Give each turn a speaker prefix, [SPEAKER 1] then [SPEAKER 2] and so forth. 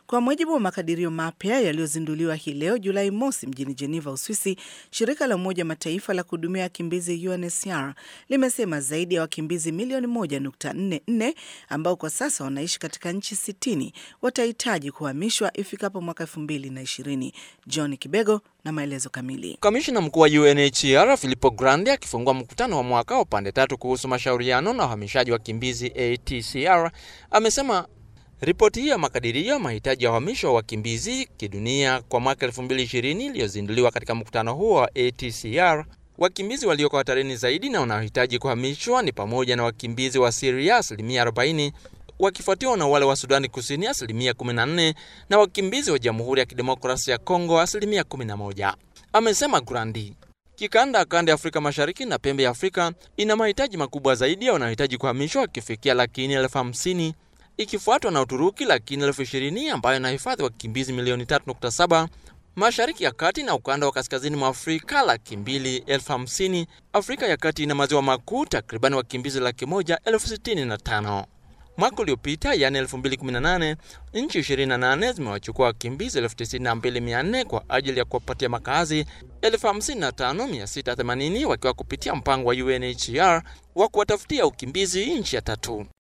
[SPEAKER 1] Kwa mujibu wa makadirio mapya yaliyozinduliwa hii leo Julai mosi mjini Geneva, Uswisi, shirika la Umoja Mataifa la kuhudumia wakimbizi UNHCR limesema zaidi ya wakimbizi milioni 1.44 ambao kwa sasa wanaishi katika nchi 60 watahitaji kuhamishwa ifikapo mwaka 2020. John Kibego na maelezo kamili.
[SPEAKER 2] Kamishna mkuu wa UNHCR Filippo Grandi akifungua mkutano wa mwaka wa pande tatu kuhusu mashauriano na uhamishaji wa wakimbizi ATCR amesema ripoti hii ya makadirio ya mahitaji ya uhamisho wa wakimbizi kidunia kwa mwaka 2020 iliyozinduliwa katika mkutano huo wa ATCR, wakimbizi walioko hatarini zaidi na wanaohitaji kuhamishwa ni pamoja na wakimbizi wa Syria asilimia 40 wakifuatiwa na wale wa Sudani Kusini asilimia 14 na wakimbizi wa Jamhuri ya Kidemokrasia ya Kongo asilimia 11. Amesema Grandi kikanda kanda ya Afrika Mashariki na pembe ya Afrika ina mahitaji makubwa zaidi ya wanaohitaji kuhamishwa wakifikia lakini elfu hamsini ikifuatwa na Uturuki lakini elfu ishirini ambayo inahifadhi wakimbizi milioni 3.7 Mashariki ya Kati na ukanda wa kaskazini mwa Afrika laki mbili elfu hamsini Afrika ya Kati ina maziwa makuu takribani wakimbizi laki moja elfu sitini na tano Mwaka uliopita yani 2018 nchi 28 zimewachukua wakimbizi 92400 kwa ajili ya kuwapatia makazi 55680 wakiwa kupitia mpango wa UNHCR wa kuwatafutia ukimbizi nchi ya tatu.